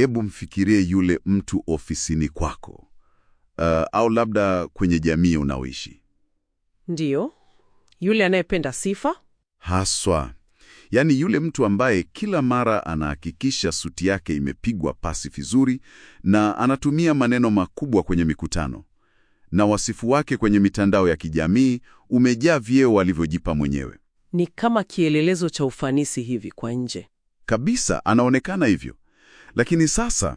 Hebu mfikirie yule mtu ofisini kwako, uh, au labda kwenye jamii unaoishi Ndiyo, yule anayependa sifa. haswa, yaani yule mtu ambaye kila mara anahakikisha suti yake imepigwa pasi vizuri na anatumia maneno makubwa kwenye mikutano, na wasifu wake kwenye mitandao ya kijamii umejaa vyeo alivyojipa mwenyewe. Ni kama kielelezo cha ufanisi hivi kwa nje. Kabisa anaonekana hivyo. Lakini sasa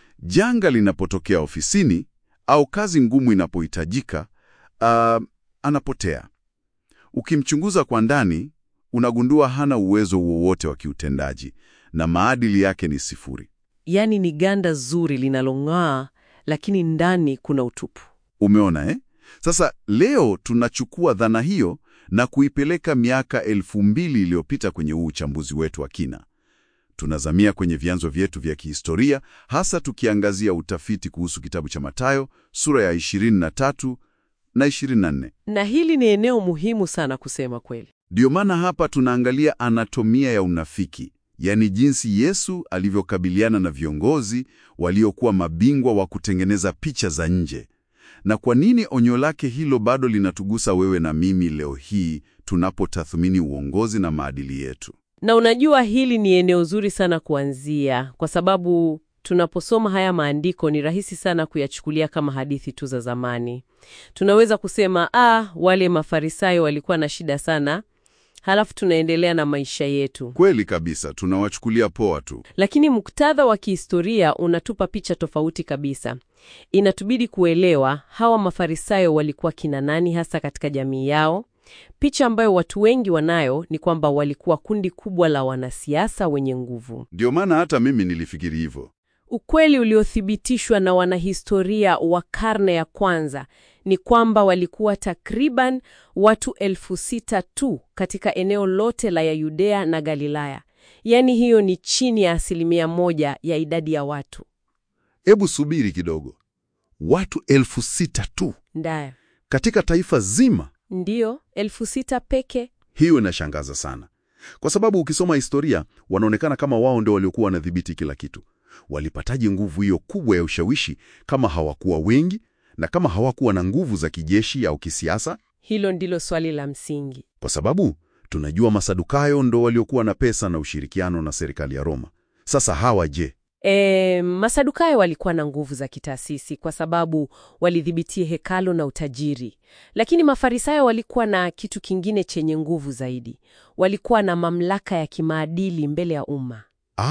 janga linapotokea ofisini au kazi ngumu inapohitajika, uh, anapotea. Ukimchunguza kwa ndani, unagundua hana uwezo wowote wa kiutendaji na maadili yake ni sifuri. Yaani ni ganda zuri linalong'aa, lakini ndani kuna utupu. Umeona eh? Sasa leo tunachukua dhana hiyo na kuipeleka miaka elfu mbili iliyopita kwenye huu uchambuzi wetu wa kina. Tunazamia kwenye vyanzo vyetu vya kihistoria, hasa tukiangazia utafiti kuhusu kitabu cha Mathayo sura ya 23 na 24. Na hili ni eneo muhimu sana kusema kweli. Ndiyo maana hapa tunaangalia anatomia ya unafiki, yaani jinsi Yesu alivyokabiliana na viongozi waliokuwa mabingwa wa kutengeneza picha za nje, na kwa nini onyo lake hilo bado linatugusa wewe na mimi leo hii tunapotathmini uongozi na maadili yetu. Na unajua hili ni eneo zuri sana kuanzia, kwa sababu tunaposoma haya maandiko ni rahisi sana kuyachukulia kama hadithi tu za zamani. Tunaweza kusema ah, wale Mafarisayo walikuwa na shida sana, halafu tunaendelea na maisha yetu. Kweli kabisa, tunawachukulia poa tu. Lakini muktadha wa kihistoria unatupa picha tofauti kabisa. Inatubidi kuelewa hawa Mafarisayo walikuwa kina nani hasa katika jamii yao. Picha ambayo watu wengi wanayo ni kwamba walikuwa kundi kubwa la wanasiasa wenye nguvu. Ndio maana hata mimi nilifikiri hivyo. Ukweli uliothibitishwa na wanahistoria wa karne ya kwanza ni kwamba walikuwa takriban watu elfu sita tu katika eneo lote la ya Yudea na Galilaya. Yaani hiyo ni chini ya asilimia moja ya idadi ya watu. Hebu subiri kidogo, watu elfu sita tu Ndaya. katika taifa zima? Ndiyo, elfu sita peke. Hiyo inashangaza sana, kwa sababu ukisoma historia wanaonekana kama wao ndio waliokuwa wanadhibiti kila kitu. Walipataje nguvu hiyo kubwa ya ushawishi kama hawakuwa wengi na kama hawakuwa na nguvu za kijeshi au kisiasa? Hilo ndilo swali la msingi. Kwa sababu tunajua Masadukayo ndo waliokuwa na pesa na ushirikiano na serikali ya Roma. Sasa hawa je? E, Masadukayo walikuwa na nguvu za kitaasisi kwa sababu walidhibitia hekalo na utajiri, lakini Mafarisayo walikuwa na kitu kingine chenye nguvu zaidi. Walikuwa na mamlaka ya kimaadili mbele ya umma.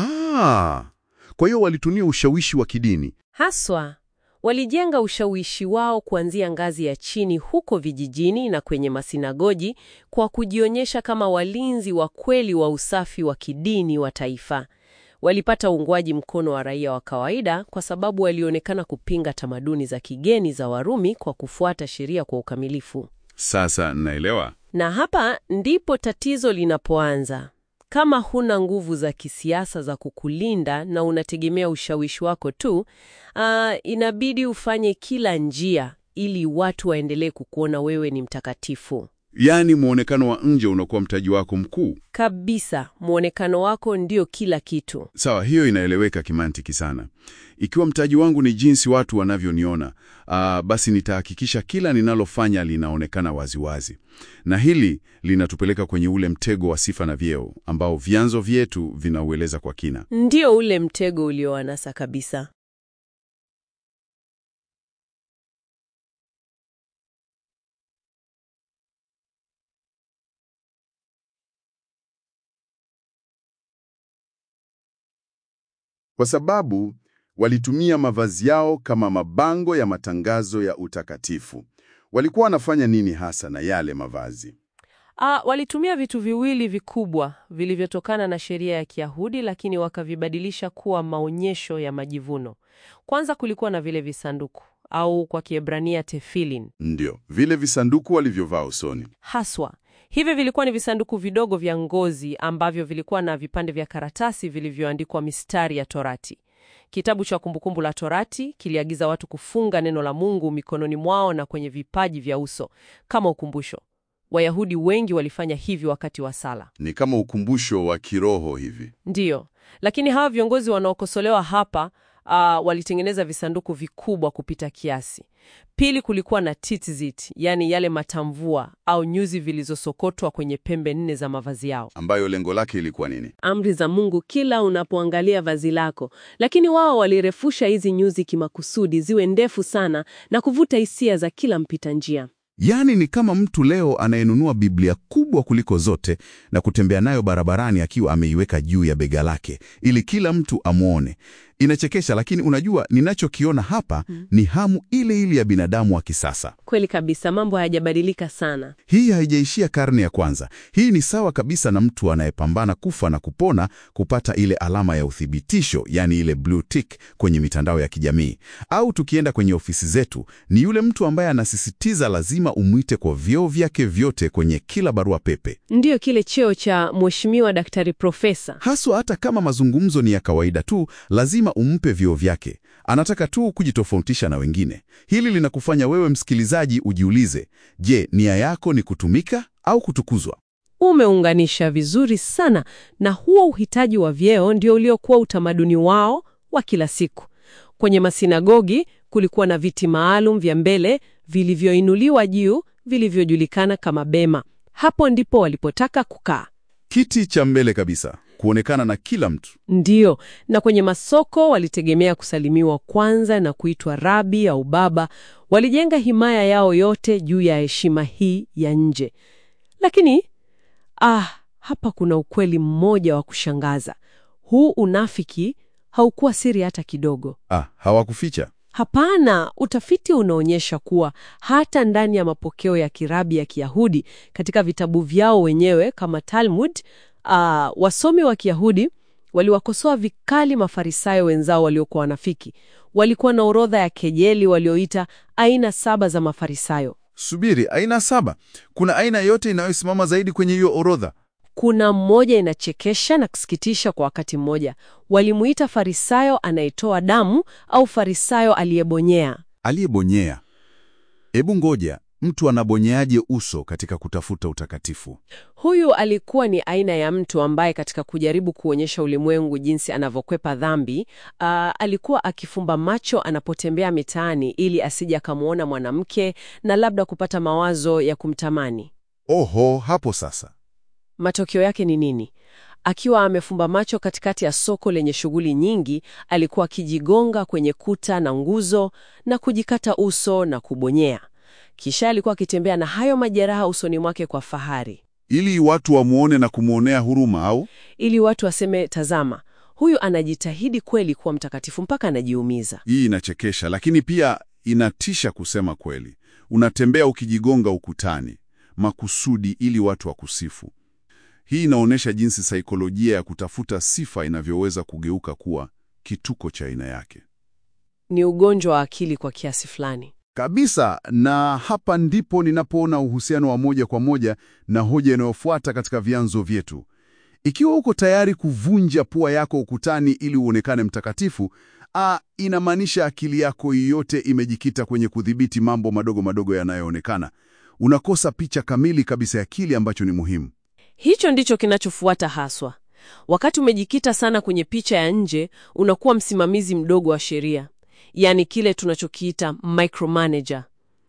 Ah, kwa hiyo walitumia ushawishi wa kidini. Haswa walijenga ushawishi wao kuanzia ngazi ya chini huko vijijini na kwenye masinagoji kwa kujionyesha kama walinzi wa kweli wa usafi wa kidini wa taifa. Walipata uungwaji mkono wa raia wa kawaida kwa sababu walionekana kupinga tamaduni za kigeni za Warumi kwa kufuata sheria kwa ukamilifu. Sasa naelewa. Na hapa ndipo tatizo linapoanza. Kama huna nguvu za kisiasa za kukulinda na unategemea ushawishi wako tu, ah, inabidi ufanye kila njia ili watu waendelee kukuona wewe ni mtakatifu. Yaani mwonekano wa nje unakuwa mtaji wako mkuu. Kabisa, mwonekano wako ndio kila kitu. Sawa, hiyo inaeleweka kimantiki sana. Ikiwa mtaji wangu ni jinsi watu wanavyoniona, aa, basi nitahakikisha kila ninalofanya linaonekana waziwazi. Na hili linatupeleka kwenye ule mtego wa sifa na vyeo ambao vyanzo vyetu vinaueleza kwa kina. Ndio ule mtego ulioanasa kabisa. Kwa sababu walitumia mavazi yao kama mabango ya matangazo ya utakatifu. Walikuwa wanafanya nini hasa na yale mavazi? Ah, walitumia vitu viwili vikubwa vilivyotokana na sheria ya Kiyahudi lakini wakavibadilisha kuwa maonyesho ya majivuno. Kwanza kulikuwa na vile visanduku au kwa Kiebrania tefilin. Ndio, vile visanduku walivyovaa usoni. Haswa, hivi vilikuwa ni visanduku vidogo vya ngozi ambavyo vilikuwa na vipande vya karatasi vilivyoandikwa mistari ya Torati. Kitabu cha Kumbukumbu la Torati kiliagiza watu kufunga neno la Mungu mikononi mwao na kwenye vipaji vya uso kama ukumbusho. Wayahudi wengi walifanya hivyo wakati wa sala. Ni kama ukumbusho wa kiroho hivi. Ndiyo, lakini hawa viongozi wanaokosolewa hapa uh, walitengeneza visanduku vikubwa kupita kiasi. Pili, kulikuwa na tzitzit, yaani yale matamvua au nyuzi zilizosokotwa kwenye pembe nne za mavazi yao, Ambayo lengo lake ilikuwa nini? amri za Mungu kila unapoangalia vazi lako. Lakini wao walirefusha hizi nyuzi kimakusudi ziwe ndefu sana na kuvuta hisia za kila mpita njia. Yaani ni kama mtu leo anayenunua Biblia kubwa kuliko zote na kutembea nayo barabarani akiwa ameiweka juu ya bega lake ili kila mtu amwone. Inachekesha, lakini unajua ninachokiona hapa ni hamu ile ile ya binadamu wa kisasa. Kweli kabisa, mambo hayajabadilika sana. Hii haijaishia karne ya kwanza. Hii ni sawa kabisa na mtu anayepambana kufa na kupona kupata ile alama ya uthibitisho, yani ile blue tick kwenye mitandao ya kijamii. Au tukienda kwenye ofisi zetu, ni yule mtu ambaye anasisitiza lazima umwite kwa vyeo vyake vyote kwenye kila barua pepe, Ndiyo kile cheo cha mheshimiwa daktari profesa. haswa hata kama mazungumzo ni ya kawaida tu, lazima umpe vyeo vyake. Anataka tu kujitofautisha na wengine. Hili linakufanya wewe msikilizaji ujiulize, je, nia yako ni kutumika au kutukuzwa? Umeunganisha vizuri sana, na huo uhitaji wa vyeo ndio uliokuwa utamaduni wao wa kila siku. Kwenye masinagogi kulikuwa na viti maalum vya mbele vilivyoinuliwa juu, vilivyojulikana kama bema. Hapo ndipo walipotaka kukaa. Kiti cha mbele kabisa, kuonekana na kila mtu. Ndiyo, na kwenye masoko walitegemea kusalimiwa kwanza na kuitwa rabi au baba. Walijenga himaya yao yote juu ya heshima hii ya nje. Lakini ah, hapa kuna ukweli mmoja wa kushangaza. Huu unafiki haukuwa siri hata kidogo. Ah, hawakuficha. Hapana, utafiti unaonyesha kuwa hata ndani ya mapokeo ya kirabi ya Kiyahudi katika vitabu vyao wenyewe kama Talmud, ah, wasomi wa Kiyahudi waliwakosoa vikali Mafarisayo wenzao waliokuwa wanafiki. Walikuwa na orodha ya kejeli walioita aina saba za Mafarisayo. Subiri, aina saba. Kuna aina yote inayosimama zaidi kwenye hiyo orodha? Kuna mmoja inachekesha na kusikitisha kwa wakati mmoja. Walimuita Farisayo anayetoa damu au Farisayo aliyebonyea. Aliyebonyea. Ebu ngoja, mtu anabonyeaje uso katika kutafuta utakatifu? Huyu alikuwa ni aina ya mtu ambaye katika kujaribu kuonyesha ulimwengu jinsi anavyokwepa dhambi, ah, alikuwa akifumba macho anapotembea mitaani ili asije akamwona mwanamke na labda kupata mawazo ya kumtamani. Oho, hapo sasa. Matokeo yake ni nini? Akiwa amefumba macho katikati ya soko lenye shughuli nyingi, alikuwa akijigonga kwenye kuta na nguzo na kujikata uso na kubonyea. Kisha alikuwa akitembea na hayo majeraha usoni mwake kwa fahari, Ili watu wamwone na kumwonea huruma au? ili watu waseme, tazama, huyu anajitahidi kweli kuwa mtakatifu mpaka anajiumiza. Hii inachekesha, lakini pia inatisha kusema kweli. Unatembea ukijigonga ukutani makusudi ili watu wakusifu. Hii inaonyesha jinsi saikolojia ya kutafuta sifa inavyoweza kugeuka kuwa kituko cha aina yake Ni ugonjwa wa akili kwa kiasi fulani. kabisa. Na hapa ndipo ninapoona uhusiano wa moja kwa moja na hoja inayofuata katika vyanzo vyetu. Ikiwa uko tayari kuvunja pua yako ukutani ili uonekane mtakatifu, a, inamaanisha akili yako yote imejikita kwenye kudhibiti mambo madogo madogo yanayoonekana. Unakosa picha kamili kabisa ya kile ambacho ni muhimu. Hicho ndicho kinachofuata haswa. Wakati umejikita sana kwenye picha ya nje, unakuwa msimamizi mdogo wa sheria, yaani kile tunachokiita micromanager.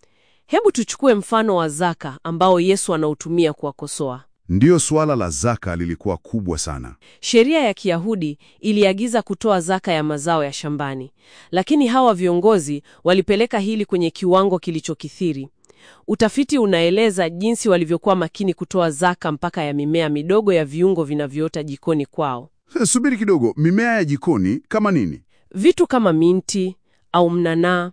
Hebu tuchukue mfano wa zaka ambao Yesu anautumia kuwakosoa. Ndiyo, suala la zaka lilikuwa kubwa sana. Sheria ya Kiyahudi iliagiza kutoa zaka ya mazao ya shambani, lakini hawa viongozi walipeleka hili kwenye kiwango kilichokithiri. Utafiti unaeleza jinsi walivyokuwa makini kutoa zaka mpaka ya mimea midogo ya viungo vinavyoota jikoni kwao. Subiri kidogo, mimea ya jikoni kama nini? Vitu kama minti au mnanaa,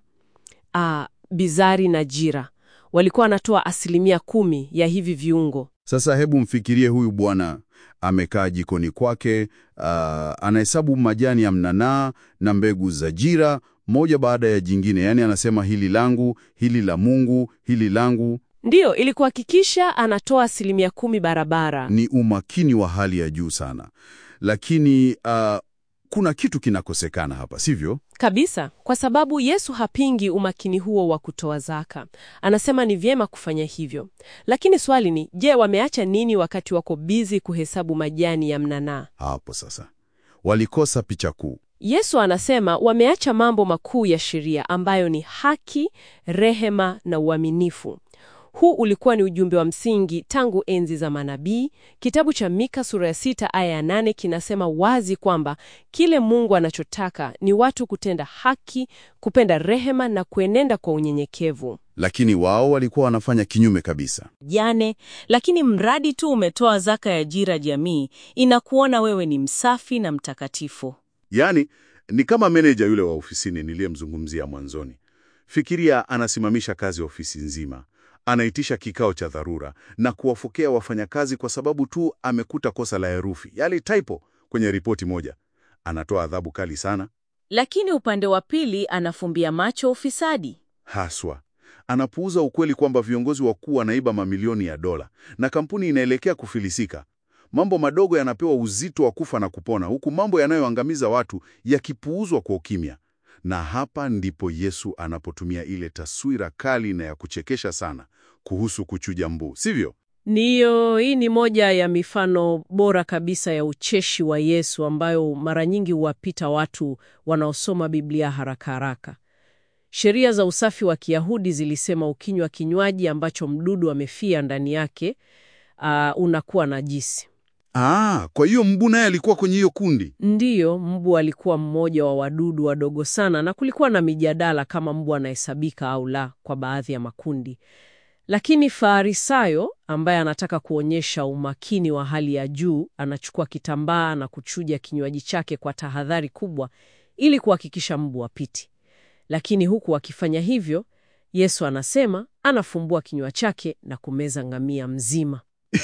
ah, bizari na jira walikuwa wanatoa asilimia kumi ya hivi viungo. Sasa hebu mfikirie huyu bwana amekaa jikoni kwake, ah, anahesabu majani ya mnanaa na mbegu za jira moja baada ya jingine, yaani anasema hili langu, hili la Mungu, hili langu. Ndiyo, ili kuhakikisha anatoa asilimia kumi barabara. Ni umakini wa hali ya juu sana, lakini ah, kuna kitu kinakosekana hapa, sivyo? Kabisa, kwa sababu Yesu hapingi umakini huo wa kutoa zaka. Anasema ni vyema kufanya hivyo, lakini swali ni je, wameacha nini wakati wako bizi kuhesabu majani ya mnanaa? Hapo sasa walikosa picha kuu. Yesu anasema wameacha mambo makuu ya sheria ambayo ni haki, rehema na uaminifu. Huu ulikuwa ni ujumbe wa msingi tangu enzi za manabii. Kitabu cha Mika sura ya sita aya ya nane kinasema wazi kwamba kile Mungu anachotaka ni watu kutenda haki, kupenda rehema na kuenenda kwa unyenyekevu. Lakini wao walikuwa wanafanya kinyume kabisa. jane, lakini mradi tu umetoa zaka ya ajira jamii, inakuona wewe ni msafi na mtakatifu. Yaani ni kama meneja yule wa ofisini niliyemzungumzia mwanzoni. Fikiria, anasimamisha kazi ofisi nzima, anaitisha kikao cha dharura na kuwafokea wafanyakazi kwa sababu tu amekuta kosa la herufi, yaani typo kwenye ripoti moja. Anatoa adhabu kali sana. Lakini upande wa pili anafumbia macho ufisadi. Haswa anapuuza ukweli kwamba viongozi wakuu wanaiba mamilioni ya dola na kampuni inaelekea kufilisika. Mambo madogo yanapewa uzito wa kufa na kupona, huku mambo yanayoangamiza watu yakipuuzwa kwa ukimya. Na hapa ndipo Yesu anapotumia ile taswira kali na ya kuchekesha sana kuhusu kuchuja mbu, sivyo? Ndiyo, hii ni moja ya mifano bora kabisa ya ucheshi wa Yesu ambayo mara nyingi huwapita watu wanaosoma Biblia haraka haraka. Sheria za usafi wa Kiyahudi zilisema ukinywa kinywaji ambacho mdudu amefia ndani yake, uh, unakuwa najisi. Ah, kwa hiyo mbu naye alikuwa kwenye hiyo kundi. Ndiyo, mbu alikuwa mmoja wa wadudu wadogo sana, na kulikuwa na mijadala kama mbu anahesabika au la kwa baadhi ya makundi. Lakini Farisayo ambaye anataka kuonyesha umakini wa hali ya juu, anachukua kitambaa na kuchuja kinywaji chake kwa tahadhari kubwa ili kuhakikisha mbu apiti. Lakini huku akifanya hivyo, Yesu anasema anafumbua kinywa chake na kumeza ngamia mzima.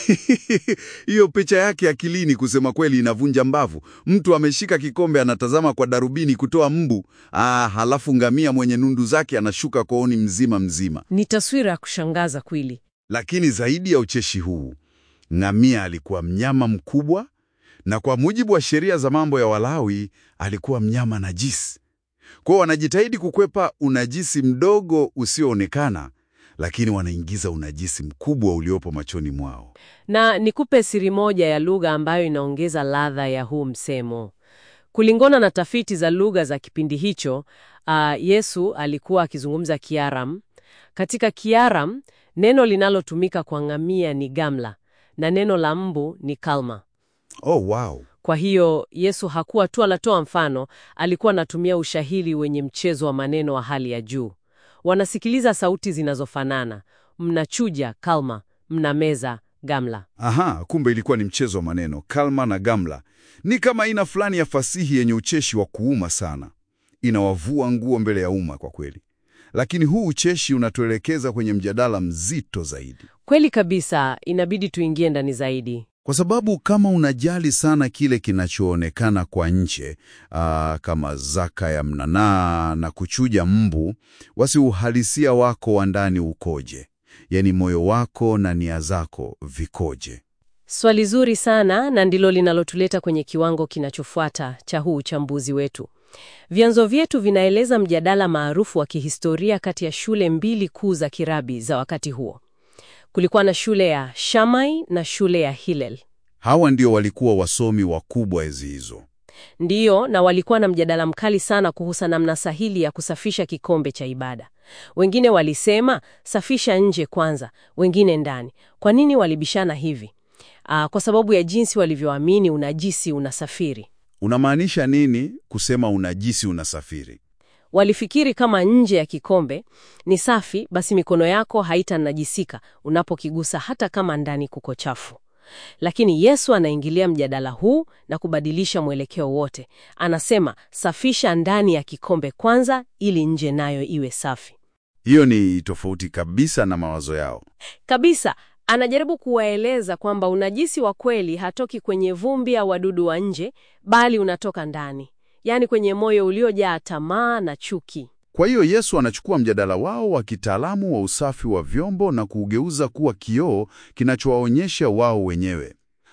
Hiyo picha yake akilini, kusema kweli, inavunja mbavu. Mtu ameshika kikombe, anatazama kwa darubini kutoa mbu. Ah, halafu ngamia mwenye nundu zake anashuka kooni mzima mzima. Ni taswira ya kushangaza kweli. Lakini zaidi ya ucheshi huu, ngamia alikuwa mnyama mkubwa, na kwa mujibu wa sheria za mambo ya Walawi alikuwa mnyama najisi. Kwao wanajitahidi kukwepa unajisi mdogo usioonekana, lakini wanaingiza unajisi mkubwa uliopo machoni mwao. Na nikupe siri moja ya lugha ambayo inaongeza ladha ya huu msemo. Kulingana na tafiti za lugha za kipindi hicho, ah, Yesu alikuwa akizungumza Kiaram. Katika Kiaram, neno linalotumika kwa ngamia ni gamla na neno la mbu ni kalma. Oh, wow. Kwa hiyo Yesu hakuwa tu anatoa mfano, alikuwa anatumia ushahiri wenye mchezo wa maneno wa hali ya juu. Wanasikiliza sauti zinazofanana, mnachuja kalma, mnameza gamla. Aha, kumbe ilikuwa ni mchezo wa maneno. Kalma na gamla ni kama aina fulani ya fasihi yenye ucheshi wa kuuma sana, inawavua nguo mbele ya umma kwa kweli. Lakini huu ucheshi unatuelekeza kwenye mjadala mzito zaidi, Kweli kabisa, inabidi tuingie ndani zaidi. kwa sababu kama unajali sana kile kinachoonekana kwa nje, aa, kama zaka ya mnanaa na kuchuja mbu, wasi uhalisia wako wa ndani ukoje? Yaani moyo wako na nia zako vikoje? Swali zuri sana na ndilo linalotuleta kwenye kiwango kinachofuata cha huu uchambuzi wetu. Vyanzo vyetu vinaeleza mjadala maarufu wa kihistoria kati ya shule mbili kuu za kirabi za wakati huo. Kulikuwa na shule ya Shammai na shule ya Hillel. Hawa ndio walikuwa wasomi wakubwa enzi hizo. Ndiyo, na walikuwa na mjadala mkali sana kuhusu namna sahihi ya kusafisha kikombe cha ibada. Wengine walisema safisha nje kwanza, wengine ndani. Kwa nini walibishana hivi? Aa, kwa sababu ya jinsi walivyoamini unajisi unasafiri. Unamaanisha nini kusema unajisi unasafiri? Walifikiri kama nje ya kikombe ni safi, basi mikono yako haitanajisika unapokigusa hata kama ndani kuko chafu. Lakini Yesu anaingilia mjadala huu na kubadilisha mwelekeo wote. Anasema safisha ndani ya kikombe kwanza, ili nje nayo iwe safi Hiyo ni tofauti kabisa na mawazo yao. kabisa. Anajaribu kuwaeleza kwamba unajisi wa kweli hatoki kwenye vumbi au wadudu wa nje, bali unatoka ndani, yaani kwenye moyo uliojaa tamaa na chuki. Kwa hiyo Yesu anachukua mjadala wao wa kitaalamu wa usafi wa vyombo na kuugeuza kuwa kioo kinachowaonyesha wao wenyewe.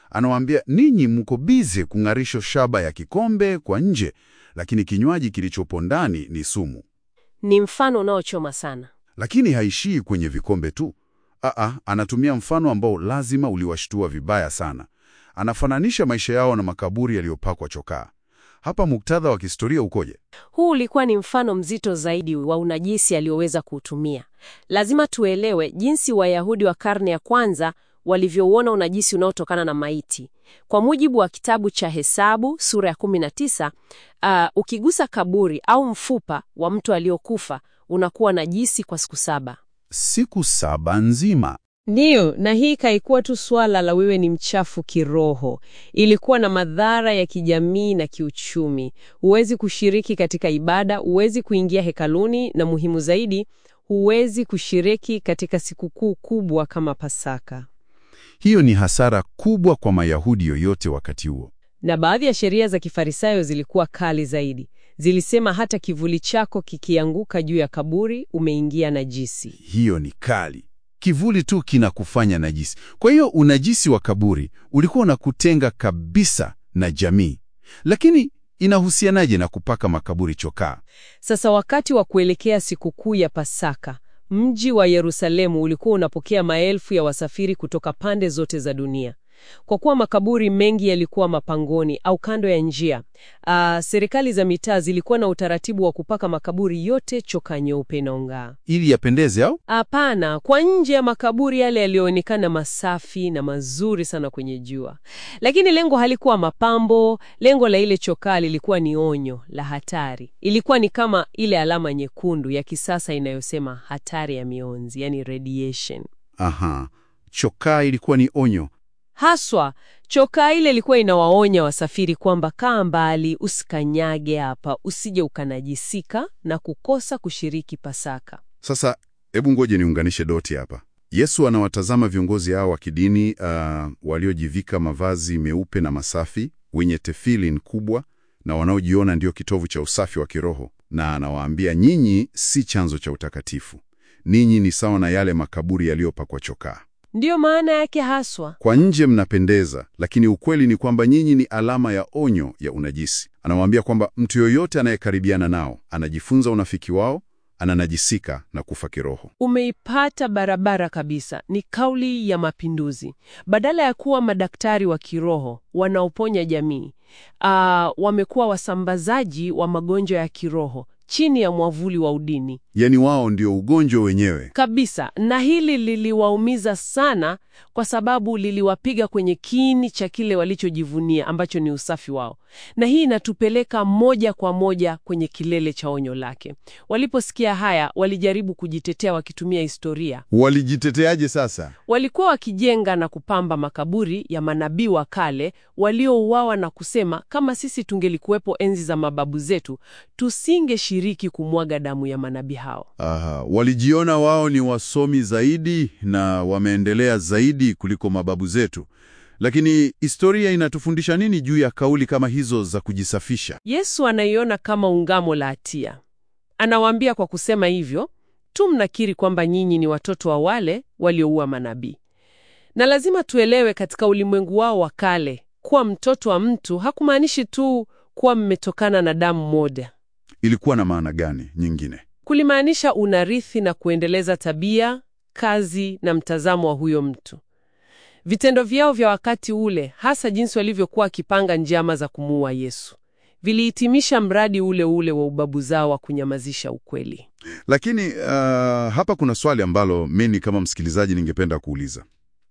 Anawaambia, ninyi mko bize kung'arisha shaba ya kikombe kwa nje, lakini kinywaji kilichopo ndani ni sumu. Ni mfano unaochoma sana. Lakini haishii kwenye vikombe tu. Aa, anatumia mfano ambao lazima uliwashtua vibaya sana. Anafananisha maisha yao na makaburi yaliyopakwa chokaa. Hapa muktadha wa kihistoria ukoje? Huu ulikuwa ni mfano mzito zaidi wa unajisi alioweza kuutumia. Lazima tuelewe jinsi Wayahudi wa karne ya kwanza walivyouona unajisi unaotokana na maiti. Kwa mujibu wa kitabu cha Hesabu sura ya 19, uh, ukigusa kaburi au mfupa wa mtu aliyokufa unakuwa najisi kwa siku saba. Siku saba nzima. Ndiyo, na hii kaikuwa tu swala la wewe ni mchafu kiroho. Ilikuwa na madhara ya kijamii na kiuchumi. Huwezi kushiriki katika ibada, huwezi kuingia hekaluni, na muhimu zaidi, huwezi kushiriki katika sikukuu kubwa kama Pasaka. Hiyo ni hasara kubwa kwa Mayahudi yoyote wakati huo. Na baadhi ya sheria za Kifarisayo zilikuwa kali zaidi. Zilisema hata kivuli chako kikianguka juu ya kaburi, umeingia najisi. Hiyo ni kali. Kivuli tu kinakufanya najisi. Kwa hiyo unajisi wa kaburi ulikuwa unakutenga kabisa na jamii. Lakini inahusianaje na kupaka makaburi chokaa? Sasa wakati wa kuelekea sikukuu ya Pasaka, mji wa Yerusalemu ulikuwa unapokea maelfu ya wasafiri kutoka pande zote za dunia. Kwa kuwa makaburi mengi yalikuwa mapangoni au kando ya njia, aa, serikali za mitaa zilikuwa na utaratibu wa kupaka makaburi yote chokaa nyeupe inayong'aa. Ili yapendeze au? Hapana, kwa nje ya makaburi yale yaliyoonekana masafi na mazuri sana kwenye jua. Lakini lengo halikuwa mapambo, lengo la ile chokaa lilikuwa ni onyo la hatari. Ilikuwa ni kama ile alama nyekundu ya kisasa inayosema hatari ya mionzi, yani radiation. Aha. Chokaa ilikuwa ni onyo. Haswa chokaa ile ilikuwa inawaonya wasafiri kwamba kaa mbali, usikanyage hapa, usije ukanajisika na kukosa kushiriki Pasaka. Sasa hebu ngoje niunganishe doti hapa. Yesu anawatazama viongozi hao wa kidini uh, waliojivika mavazi meupe na masafi, wenye tefilin kubwa na wanaojiona ndio kitovu cha usafi wa kiroho, na anawaambia nyinyi si chanzo cha utakatifu, ninyi ni sawa na yale makaburi yaliyopakwa chokaa. Ndiyo maana yake haswa. Kwa nje mnapendeza, lakini ukweli ni kwamba nyinyi ni alama ya onyo ya unajisi. Anawaambia kwamba mtu yoyote anayekaribiana nao anajifunza unafiki wao, ananajisika na kufa kiroho. Umeipata barabara kabisa. Ni kauli ya mapinduzi. Badala ya kuwa madaktari wa kiroho wanaoponya jamii, ah, wamekuwa wasambazaji wa magonjwa ya kiroho chini ya mwavuli wa udini Yaani wao ndio ugonjwa wenyewe. kabisa. Na hili liliwaumiza sana, kwa sababu liliwapiga kwenye kiini cha kile walichojivunia ambacho ni usafi wao, na hii inatupeleka moja kwa moja kwenye kilele cha onyo lake. Waliposikia haya, walijaribu kujitetea wakitumia historia. Walijiteteaje sasa? Walikuwa wakijenga na kupamba makaburi ya manabii wa kale waliouawa na kusema, kama sisi tungelikuwepo enzi za mababu zetu, tusingeshiriki kumwaga damu ya manabii hao. Aha, walijiona wao ni wasomi zaidi na wameendelea zaidi kuliko mababu zetu. Lakini historia inatufundisha nini juu ya kauli kama hizo za kujisafisha? Yesu anaiona kama ungamo la hatia. Anawaambia kwa kusema hivyo tu mnakiri kwamba nyinyi ni watoto wa wale walioua manabii. Na lazima tuelewe, katika ulimwengu wao wa kale, kuwa mtoto wa mtu hakumaanishi tu kuwa mmetokana na damu moja. Ilikuwa na maana gani nyingine? Kulimaanisha unarithi na kuendeleza tabia, kazi na mtazamo wa huyo mtu. Vitendo vyao vya wakati ule, hasa jinsi walivyokuwa wakipanga njama za kumuua Yesu, vilihitimisha mradi ule ule wa ubabu zao wa kunyamazisha ukweli. Lakini uh, hapa kuna swali ambalo mimi kama msikilizaji ningependa kuuliza.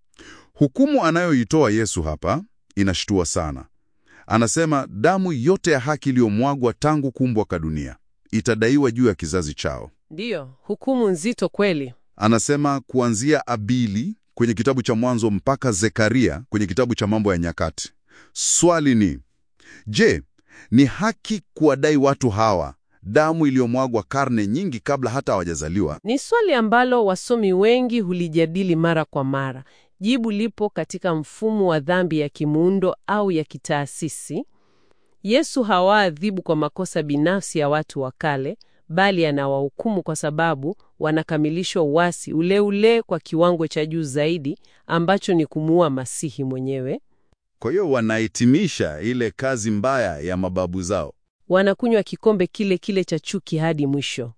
Hukumu anayoitoa Yesu hapa inashtua sana. Anasema damu yote ya haki iliyomwagwa tangu kuumbwa kwa dunia itadaiwa juu ya kizazi chao. Ndiyo, hukumu nzito kweli. Anasema kuanzia Abili kwenye kitabu cha Mwanzo mpaka Zekaria kwenye kitabu cha Mambo ya Nyakati. Swali ni je, ni haki kuwadai watu hawa damu iliyomwagwa karne nyingi kabla hata hawajazaliwa? Ni swali ambalo wasomi wengi hulijadili mara kwa mara. Jibu lipo katika mfumo wa dhambi ya kimuundo au ya kitaasisi. Yesu hawaadhibu kwa makosa binafsi ya watu wa kale, bali anawahukumu kwa sababu wanakamilishwa uasi ule ule kwa kiwango cha juu zaidi ambacho ni kumuua Masihi mwenyewe. Kwa hiyo wanahitimisha ile kazi mbaya ya mababu zao. Wanakunywa kikombe kile kile cha chuki hadi mwisho.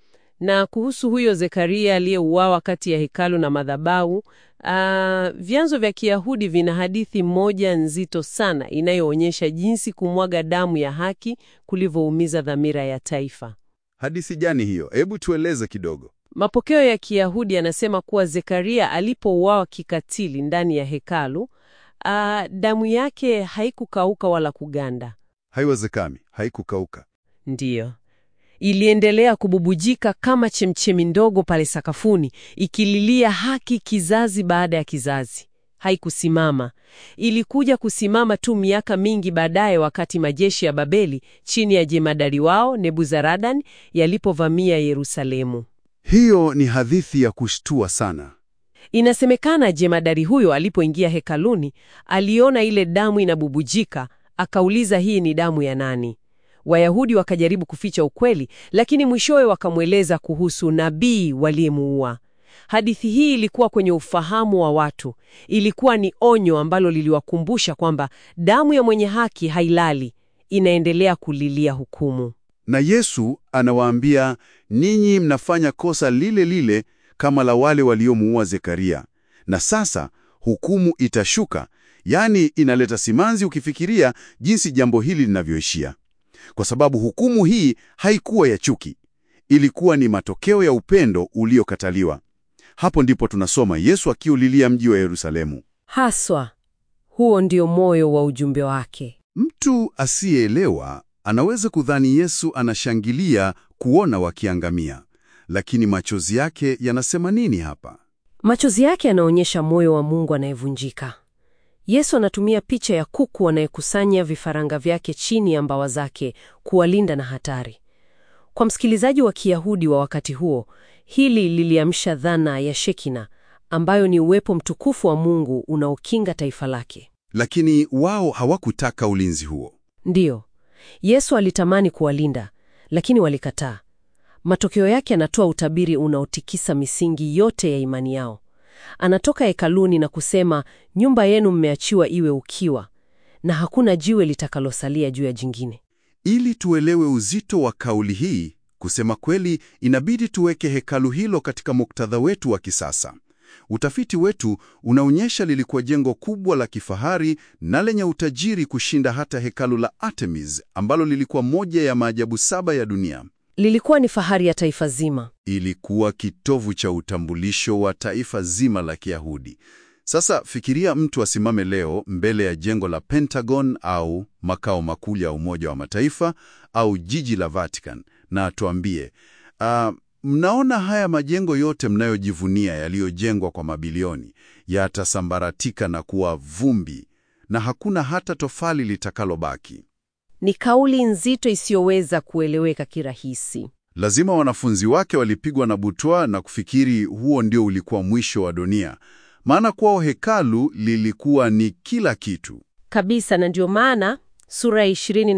Na kuhusu huyo Zekaria aliyeuawa kati ya hekalu na madhabahu, ah, vyanzo vya Kiyahudi vina hadithi moja nzito sana inayoonyesha jinsi kumwaga damu ya haki kulivyoumiza dhamira ya taifa. Hadithi gani hiyo? Hebu tueleze kidogo. Mapokeo ya Kiyahudi yanasema kuwa Zekaria alipouawa kikatili ndani ya hekalu, ah, damu yake haikukauka wala kuganda. Haiwezekani, haikukauka. Ndiyo, iliendelea kububujika kama chemchemi ndogo pale sakafuni, ikililia haki kizazi baada ya kizazi. Haikusimama. Ilikuja kusimama tu miaka mingi baadaye, wakati majeshi ya Babeli chini ya jemadari wao Nebuzaradan yalipovamia Yerusalemu. Hiyo ni hadithi ya kushtua sana. Inasemekana jemadari huyo alipoingia hekaluni, aliona ile damu inabubujika, akauliza hii ni damu ya nani? Wayahudi wakajaribu kuficha ukweli, lakini mwishowe wakamweleza kuhusu nabii waliyemuua. Hadithi hii ilikuwa kwenye ufahamu wa watu. Ilikuwa ni onyo ambalo liliwakumbusha kwamba damu ya mwenye haki hailali, inaendelea kulilia hukumu. Na Yesu anawaambia, ninyi mnafanya kosa lile lile kama la wale waliomuua Zekaria, na sasa hukumu itashuka. Yaani, inaleta simanzi ukifikiria jinsi jambo hili linavyoishia, kwa sababu hukumu hii haikuwa ya chuki, ilikuwa ni matokeo ya upendo uliokataliwa. Hapo ndipo tunasoma Yesu akiulilia mji wa Yerusalemu. Haswa huo ndio moyo wa ujumbe wake. Mtu asiyeelewa anaweza kudhani Yesu anashangilia kuona wakiangamia, lakini machozi yake yanasema nini hapa? Machozi yake yanaonyesha moyo wa Mungu anayevunjika. Yesu anatumia picha ya kuku anayekusanya vifaranga vyake chini ya mbawa zake kuwalinda na hatari. Kwa msikilizaji wa Kiyahudi wa wakati huo, hili liliamsha dhana ya Shekina, ambayo ni uwepo mtukufu wa Mungu unaokinga taifa lake. Lakini wao hawakutaka ulinzi huo. Ndiyo, Yesu alitamani kuwalinda, lakini walikataa. Matokeo yake anatoa utabiri unaotikisa misingi yote ya imani yao. Anatoka hekaluni na kusema, nyumba yenu mmeachiwa iwe ukiwa, na hakuna jiwe litakalosalia juu ya jingine. Ili tuelewe uzito wa kauli hii, kusema kweli, inabidi tuweke hekalu hilo katika muktadha wetu wa kisasa. Utafiti wetu unaonyesha lilikuwa jengo kubwa la kifahari na lenye utajiri kushinda hata hekalu la Artemis ambalo lilikuwa moja ya maajabu saba ya dunia. Lilikuwa ni fahari ya taifa zima. Ilikuwa kitovu cha utambulisho wa taifa zima la Kiyahudi. Sasa fikiria mtu asimame leo mbele ya jengo la Pentagon au makao makuu ya Umoja wa Mataifa au jiji la Vatican na atuambie, ah, mnaona haya majengo yote mnayojivunia yaliyojengwa kwa mabilioni yatasambaratika na kuwa vumbi na hakuna hata tofali litakalobaki. Ni kauli nzito isiyoweza kueleweka kirahisi. Lazima wanafunzi wake walipigwa na butwaa na kufikiri huo ndio ulikuwa mwisho wa dunia, maana kwao hekalu lilikuwa ni kila kitu. Kabisa, na ndio maana sura ya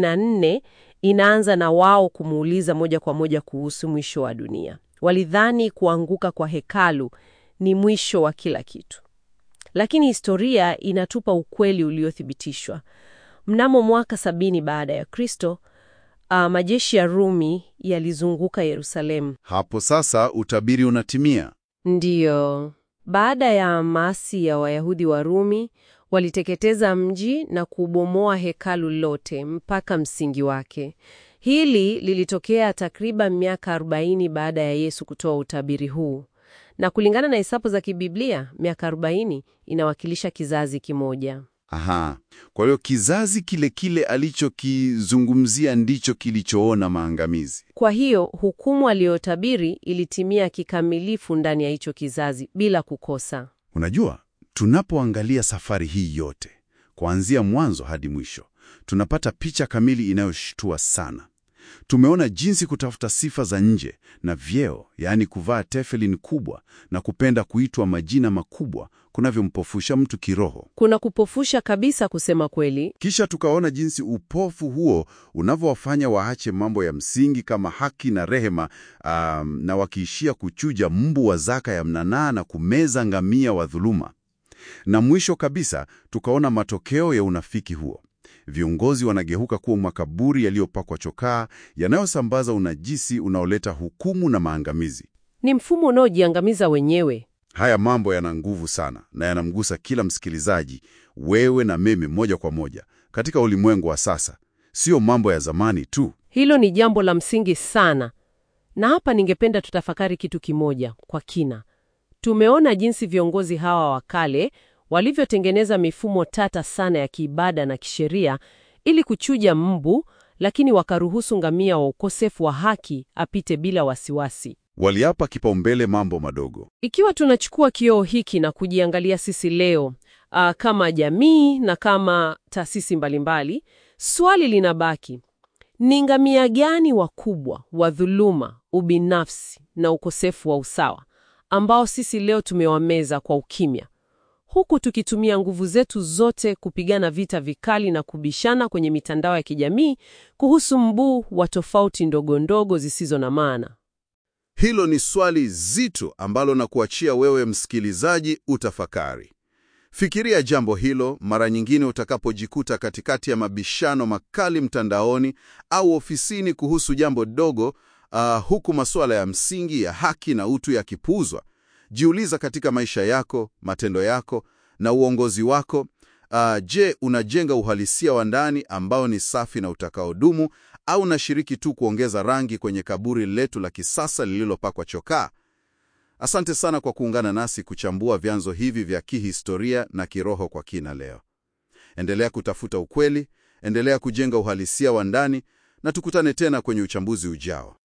24 inaanza na wao kumuuliza moja kwa moja kuhusu mwisho wa dunia. Walidhani kuanguka kwa hekalu ni mwisho wa kila kitu, lakini historia inatupa ukweli uliothibitishwa. Mnamo mwaka sabini baada ya Kristo, ah, majeshi ya Rumi yalizunguka Yerusalemu. Hapo sasa utabiri unatimia. Ndiyo. Baada ya maasi ya Wayahudi wa Rumi, waliteketeza mji na kubomoa hekalu lote mpaka msingi wake. Hili lilitokea takriban miaka 40 baada ya Yesu kutoa utabiri huu. Na kulingana na hesabu za kibiblia, miaka 40 inawakilisha kizazi kimoja. Aha, kwa hiyo kizazi kile kile alichokizungumzia ndicho kilichoona maangamizi. Kwa hiyo hukumu aliyotabiri ilitimia kikamilifu ndani ya hicho kizazi bila kukosa. Unajua, tunapoangalia safari hii yote kuanzia mwanzo hadi mwisho, tunapata picha kamili inayoshtua sana. Tumeona jinsi kutafuta sifa za nje na vyeo, yaani kuvaa teflin kubwa na kupenda kuitwa majina makubwa kunavyompofusha mtu kiroho. Kuna kupofusha kabisa, kusema kweli. Kisha tukaona jinsi upofu huo unavyowafanya waache mambo ya msingi kama haki na rehema, um, na wakiishia kuchuja mbu wa zaka ya mnanaa na kumeza ngamia wa dhuluma. Na mwisho kabisa tukaona matokeo ya unafiki huo. Viongozi wanageuka kuwa makaburi yaliyopakwa chokaa yanayosambaza unajisi unaoleta hukumu na maangamizi. Ni mfumo unaojiangamiza wenyewe. Haya mambo yana nguvu sana na yanamgusa kila msikilizaji, wewe na mimi, moja kwa moja katika ulimwengu wa sasa, sio mambo ya zamani tu. Hilo ni jambo la msingi sana, na hapa ningependa tutafakari kitu kimoja kwa kina. Tumeona jinsi viongozi hawa wa kale walivyotengeneza mifumo tata sana ya kiibada na kisheria ili kuchuja mbu, lakini wakaruhusu ngamia wa ukosefu wa haki apite bila wasiwasi. Waliapa kipaumbele mambo madogo. Ikiwa tunachukua kioo hiki na kujiangalia sisi leo, ah, kama jamii na kama taasisi mbalimbali, swali linabaki: ni ngamia gani wakubwa wa dhuluma, ubinafsi na ukosefu wa usawa ambao sisi leo tumewameza kwa ukimya, huku tukitumia nguvu zetu zote kupigana vita vikali na kubishana kwenye mitandao ya kijamii kuhusu mbu wa tofauti ndogo ndogo zisizo na maana? Hilo ni swali zito ambalo na kuachia wewe msikilizaji utafakari. Fikiria jambo hilo mara nyingine utakapojikuta katikati ya mabishano makali mtandaoni au ofisini kuhusu jambo dogo, ah, huku masuala ya msingi ya haki na utu yakipuuzwa. Jiuliza katika maisha yako, matendo yako na uongozi wako. ah, je, unajenga uhalisia wa ndani ambao ni safi na utakaodumu au unashiriki tu kuongeza rangi kwenye kaburi letu la kisasa lililopakwa chokaa? Asante sana kwa kuungana nasi kuchambua vyanzo hivi vya kihistoria na kiroho kwa kina leo. Endelea kutafuta ukweli, endelea kujenga uhalisia wa ndani na tukutane tena kwenye uchambuzi ujao.